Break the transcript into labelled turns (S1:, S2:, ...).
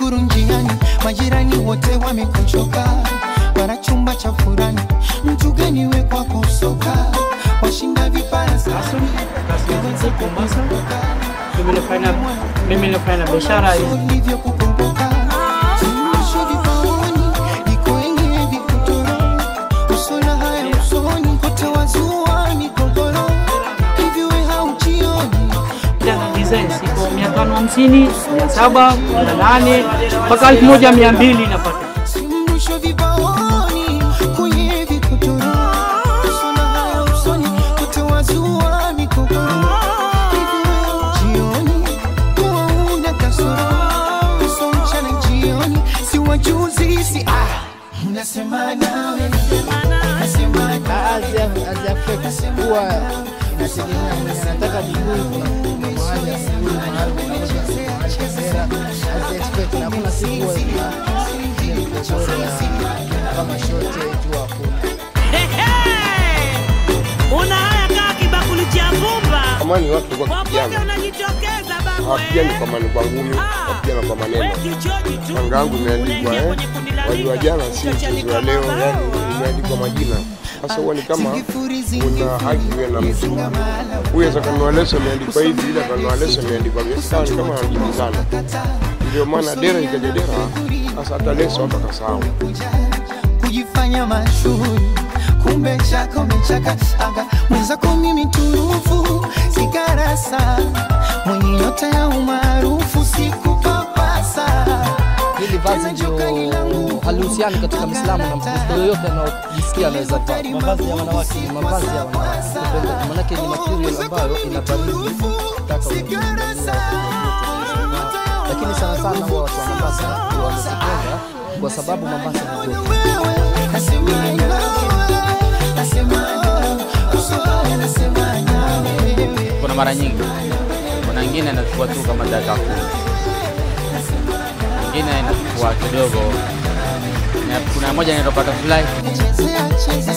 S1: kuru njiani, majirani wote wamekuchoka, wana chumba cha furani, mtu gani we kwako soka, washinda vipara sasa
S2: Mimi nafanya mimi nafanya biashara hii.
S1: ulivyokukumbuka Suluhisho vipaoni, liko yenye vikutoro usona haya usoni kote wazua migogoro hivi we haujioni
S2: Tena design siko mia tano hamsini, mia saba, mia nane mpaka elfu moja mia mbili napata.
S1: simrusho vipaoni kwenye vikutoro usona haya usoni kote wazua migogoro hivi we haujioni kuwa una kasoro uso mchana jioni si wajuzi si ah unasema nawe nasema
S3: huwa inategemea mwenye anataka miguu, kuna kuna mahali ya miguu, mahali unaweza kamera expect, na hakuna siku huwa ina ile migogoro ya kama shortage huwa hakuna.
S4: Una haya kaa kibakuli cha vumba,
S5: Zamani watu walikuwa
S4: popote
S5: wakipigana,
S4: unajitokeza babu
S5: hawapigani
S4: wewe.
S5: kwa mani kwa ngumi, hawapigana kwa maneno.
S4: Wewe kichoji tu.
S5: Manga yangu imeandikwa
S4: Unaingia
S5: eh,
S4: kwenye kundi la
S5: wali wa
S4: liga,
S5: jana si
S4: utachanika
S5: mchezo wa leo,
S4: mabao.
S5: yani imeandikwa majina. Sasa huwa ni kama una haki wewe na mtu huyu, aweza kanunua leso imeandikwa hivi, ile kanunua leso imeandikwa hivi, sawa, ni kama wanajibizana. Ndio maana dera ikaja dera, sasa hata leso watu wakasahau.
S1: kujifanya mashuhuri kumbe chako mechaka aga mwenzako mimi turufu sigarasa mwenye nyota ya umaarufu sikupapasa
S3: Hili vazi ndio halihusiani katika Mislamu na Mkristo yoyote anaojisikia anaweza vaa. Mavazi ya wanawake ni mavazi ya wanawake, Kupenda- maanake ni material ambayo ina baridi taka unajiangalia, lakini sana sana huwa watu wa Mombasa wanazipenda kwa sababu Mombasa ni joto.
S1: wewe nasema nawe nasema nawe uso wako nasema nawe
S6: kuna mara nyingi, kuna ingine inachukua tu kama dakika kumi, ingine inachukua kidogo, na kuna moja inaitwa butterfly
S1: chezea chezea